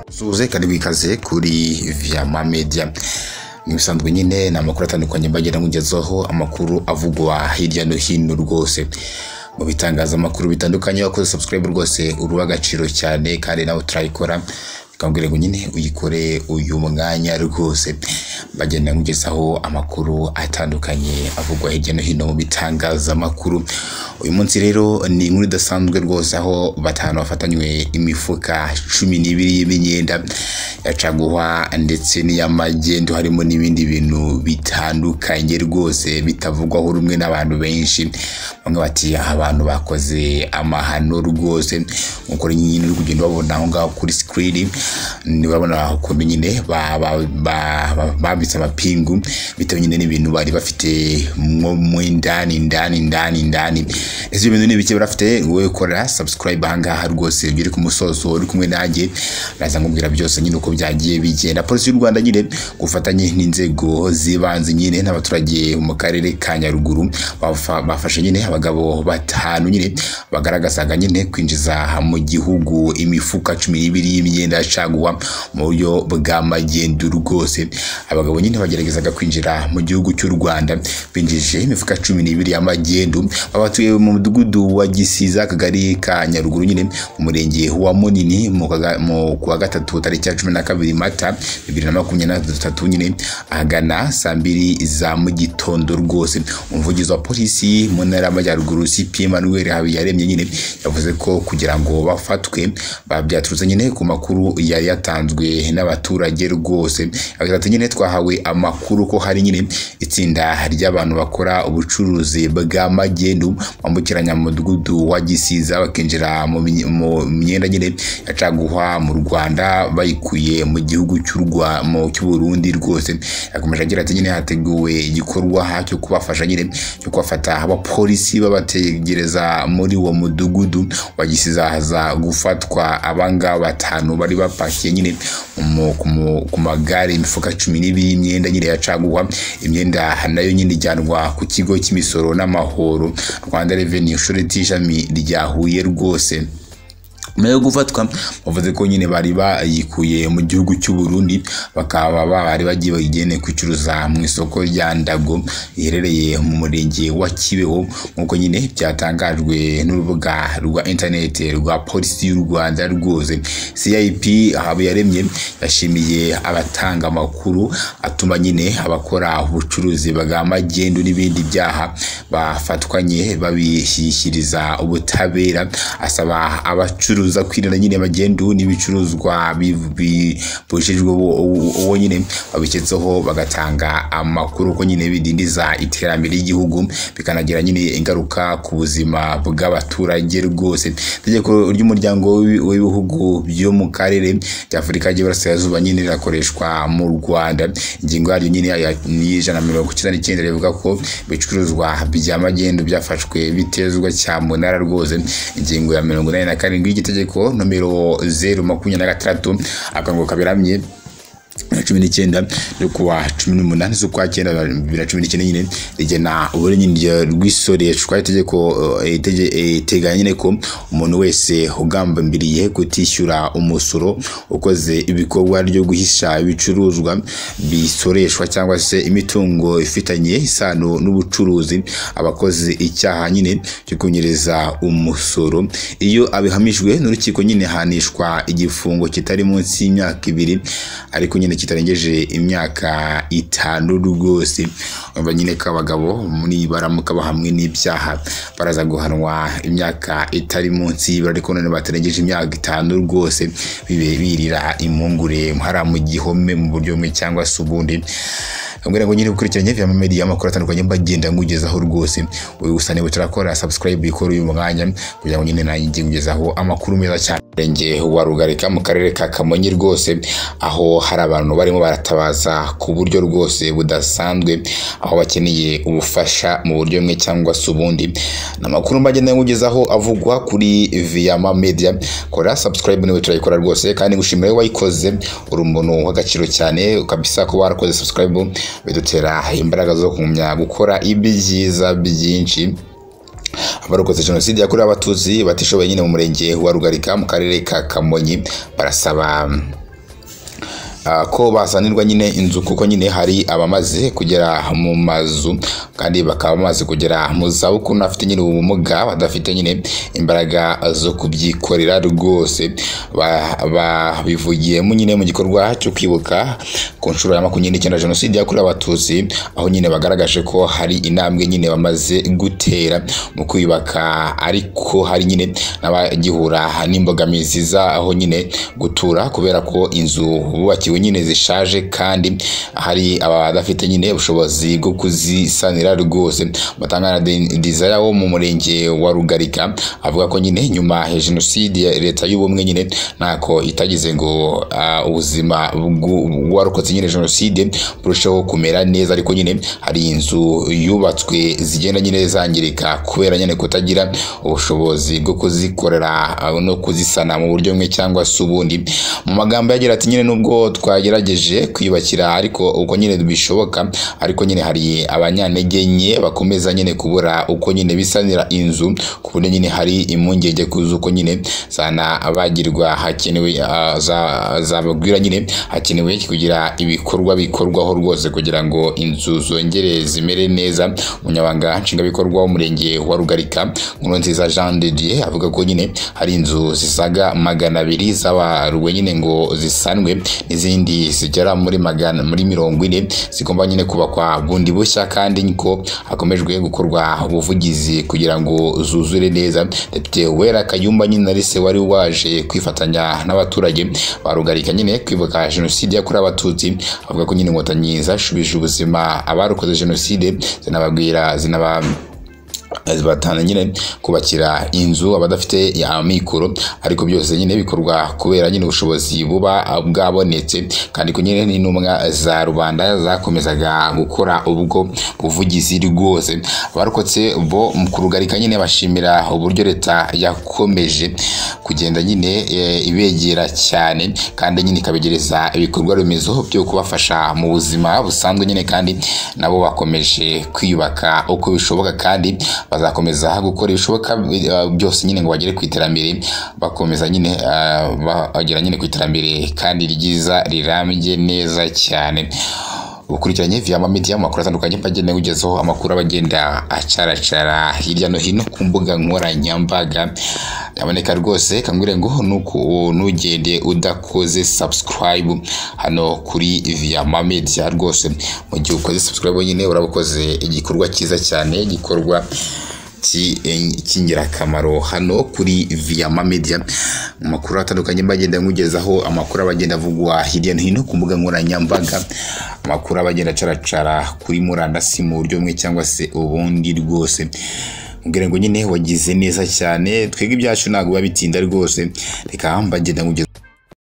suze kandi bikaze kuri viyama media ibisanzwe nyine ni amakuru atandukanye mbagenda nkugezaho amakuru avugwa hirya no hino rwose mu bitangazamakuru bitandukanye wakoze subscribe rwose uruha agaciro cyane kandi nawe turayikora bikambwira ngo nyine uyikore uyu mwanya rwose bagenda nkugezaho amakuru atandukanye avugwa hirya no hino mu bitangazamakuru uyu munsi rero ni inkuru idasanzwe rwose aho batanu bafatanywe imifuka cumi n'ibiri y'imyenda ya caguwa ndetse n'iy'amagendo harimo n'ibindi bintu bitandukanye rwose bitavugwaho rumwe n'abantu benshi bamwe bati abantu bakoze amahano rwose nk'uko nyine uri kugenda ubabona aho ngaho kuri sikirini urabona ukuntu nyine bambitse amapingu bitewe nyine n'ibintu bari bafite mwo mu indani indani indani indani ese bintu ni bike barafite wowe ukora subscribe ahangaha rwose ibyo uri ku musozo uri kumwe nanjye naza nkubwira byose nyine uko byagiye bigenda polisi y'u rwanda nyine gufatanye n'inzego z'ibanze nyine n'abaturage mu karere ka nyaruguru bafa- bafashe nyine abagabo batanu nyine bagaragazaga nyine kwinjiza mu gihugu imifuka cumi n'ibiri y'imyenda ya caguwa mu buryo bw'amagendo rwose abagabo nyine bageragezaga kwinjira mu gihugu cy'u rwanda binjije imifuka cumi n'ibiri y'amagendo babatuye mu mudugudu wa gisiza akagari ka nyaruguru nyine mu murenge wa munini mu kaga- mu- ku wa gatatu tariki ya cumi na kabiri mata bibiri na makumyabiri na gatatu nyine ahagana saa mbiri za mu gitondo rwose umuvugizi wa polisi mu ntara y'amajyaruguru cp emmanuel habiyaremye nyine yavuze ko kugira ngo bafatwe ba- byaturutse nyine ku makuru yari yatanzwe n'abaturage rwose yagize ati nyine twahawe amakuru ko hari nyine itsinda ry'abantu bakora ubucuruzi bw'amagendo bambukiranya mu mudugudu wa gisiza bakinjira mu mi- mu myenda nyine ya caguwa mu rwanda bayikuye mu gihugu cy'u Rwa- mu- cy'uburundi rwose yakomeje agira ati nyine hateguwe igikorwa aha cyo kubafasha nyine cyo kubafata abapolisi babategereza muri uwo mudugudu wa gisiza haza gufatwa abangaba batanu bari bapakiye nyine mu- ku mu- ku magare imifuka cumi n'ibiri y'imyenda nyine ya caguwa imyenda nayo nyine ijyanwa ku kigo cy'imisoro n'amahoro rwanda reveni ushoreti ishami rya huye rwose nyuma yo gufatwa bavuze ko nyine bari bayikuye mu gihugu cy'u Burundi bakaba bari bagiye bayigene kuyicuruza mu isoko rya Ndago riherereye mu murenge wa Kibeho nk'uko nyine byatangajwe n'urubuga rwa interineti rwa polisi y'u Rwanda rwose CIP Habiyaremye yashimiye abatanga amakuru atuma nyine abakora ubucuruzi bwa magendu n'ibindi byaha bafatwanye babishyikiriza ubutabera asaba abacuruza kwirinda nyine magendu n'ibicuruzwa bi- bi- bibujijwe uwo- uwo uwo nyine babiketseho bagatanga amakuru ko nyine bidindiza iterambere ry'igihugu bikanagira nyine ingaruka ku buzima bw'abaturage rwose itegeko ry'umuryango w'ibi- w'ibihugu byo mu karere ry'afurika ry'iburasirazuba nyine rirakoreshwa mu rwanda ingingo yaryo nyine ya- y'ijana na mirongo icyenda n'icyenda rivuga ko ibicuruzwa bya magendu byafashwe bitezwa cyamunara rwose ingingo ya mirongo inani na karindwi y'igitegeko nomero zeru makumyabiri na gatandatu akango kaberamye cumi n'icyenda no kuwa cumi n'umunani z'ukwa cyenda bibiri na cumi n'icyenda nyine rigena uburenganzira rw'isoreshwa itegeko eh, itege- eh, iteganya nyine ko umuntu wese ugambambiriye kutishyura umusoro ukoze ibikorwa byo guhisha ibicuruzwa bisoreshwa cyangwa se imitungo ifitanye isano n'ubucuruzi abakoze icyaha nyine cyo kunyereza umusoro iyo abihamijwe n'urukiko nyine ahanishwa igifungo kitari munsi y'imyaka ibiri ariko nyine kitarengeje imyaka itanu rwose urumva nyine ko abagabo muri baramuka bahamwe n'ibyaha baraza guhanwa imyaka itari munsi y'ibara ariko none batarengeje imyaka itanu rwose bibe birira impungure hariya mu gihome mu buryo bumwe cyangwa se ubundi ambwira ngo nyine ukurikiranye vya media amakuru atandukanye mbagenda ngugezaho rwose wowe gusa niba utarakora subscribe ikora uyu mwanya kugira ngo nyine nanjye njye nkugezaho amakuru meza cyane Murenge wa rugarika mu karere ka kamonyi rwose aho hari abantu barimo baratabaza ku buryo rwose budasanzwe aho bakeneye ubufasha mu buryo bumwe cyangwa se ubundi ni amakuru mbagenda nkugezaho avugwa kuri viyama media kora subscribe niba turayikora rwose kandi ngushimire wayikoze uri umuntu w'agaciro cyane kabisa kuba warakoze subscribe bidutera imbaraga zo kumenya gukora ibyiza byinshi abarokotse jenoside yakorewe abatutsi batishoboye nyine mu murenge wa rugarika mu karere ka kamonyi barasaba ah, ko basanirwa nyine inzu kuko nyine hari abamaze kugera mu mazu kandi bakaba bamaze kugera mu zabukuru n'abafite nyine ubumuga badafite nyine imbaraga zo kubyikorera rwose Ba- babivugiyemo nyine mu gikorwa cyo kwibuka ku nshuro ya makumyabiri n'icyenda jenoside yakorewe abatutsi aho nyine bagaragaje ko hari intambwe nyine bamaze gutera mu kwiyubaka ariko hari nyine n'abagihura n'imbogamizi zaho nyine gutura kubera ko inzu bubakiwe nyine zishaje kandi hari abadafite nyine ubushobozi bwo kuzisanira rwose batanga na de- desire wo mu murenge wa rugarika avuga ko nyine nyuma ya jenoside ya leta y'ubumwe nyine ntako itagize ngo ah, ubuzima bw'u- bw'uwarokotse nyine jenoside burusheho kumera neza ariko nyine hari inzu yubatswe zigenda nyine zangirika kubera nyine kutagira ubushobozi bwo kuzikorera ah, no kuzisana mu buryo bumwe cyangwa se ubundi mu magambo yagira ati nyine nubwo twagerageje kwiyubakira ariko uko nyine bishoboka ariko nyine hari abanyantege nke bakomeza nyine kubura uko nyine bisanira inzu ku buryo nyine hari impungenge ku z'uko nyine zanabagirwa hakenewe ah, za- zababwira nyine hakenewe kugira ibikorwa bikorwaho rwose kugira ngo inzu zongere zimere neza umunyabanga nshingwabikorwa w'umurenge wa rugarika nkuru nziza jean de dieu avuga ko nyine hari inzu zisaga magana abiri zabaruwe nyine ngo zisanwe n'izindi zigera muri magana muri mirongo ine zigomba nyine kubakwa bundi bushya kandi ko hakomejwe gukorwa ubuvugizi kugira ngo zuzure neza depite wera kayumba nyine narise wari waje kwifatanya n'abaturage barugarika nyine kwibuka jenoside yakorewe abatutsi avuga ko nyine inkotanyi zashubije ubuzima abarokoze jenoside zinababwira zinaba batana nyine kubakira inzu abadafite amikoro ariko byose nyine bikorwa kubera nyine ubushobozi buba bwabonetse kandi ko nyine n'intumwa za rubanda zakomezaga gukora ubwo buvugizi rwose abarokotse bo mu kurugarika nyine bashimira uburyo leta yakomeje kugenda nyine eh, ibegera cyane kandi nyine ikabegereza ibikorwa remezo byo kubafasha mu buzima busanzwe nyine kandi nabo bakomeje kwiyubaka uko bishoboka kandi bazakomeza gukora ibishoboka eh, byose nyine ngo bagere ku iterambere bakomeza nyine eh, bagera nyine ku iterambere kandi ryiza rirambye neza cyane ukurikiranye viyama media mu makuru atandukanye agenewe ugezeho amakuru aba agenda acaracara hirya no hino ku mbuga nkoranyambaga yaboneka rwose kangwire ngo nuko nugende udakoze subscribe hano kuri viyama media rwose mu gihe ukoze subscribe nyine urabukoze igikorwa cyiza cyane gikorwa ki- eh, cy'ingirakamaro hano kuri viyama media mu makuru atandukanye bagenda nkugezaho amakuru aba agenda avugwa hirya no hino ku mbuga nkoranyambaga amakuru aba agenda acaracara kuri murandasi mu buryo bumwe cyangwa se ubundi rwose mbwira ngo nyine wagize neza cyane twebwe ibyacu ntabwo biba bitinda rwose reka mbagenda nkugeza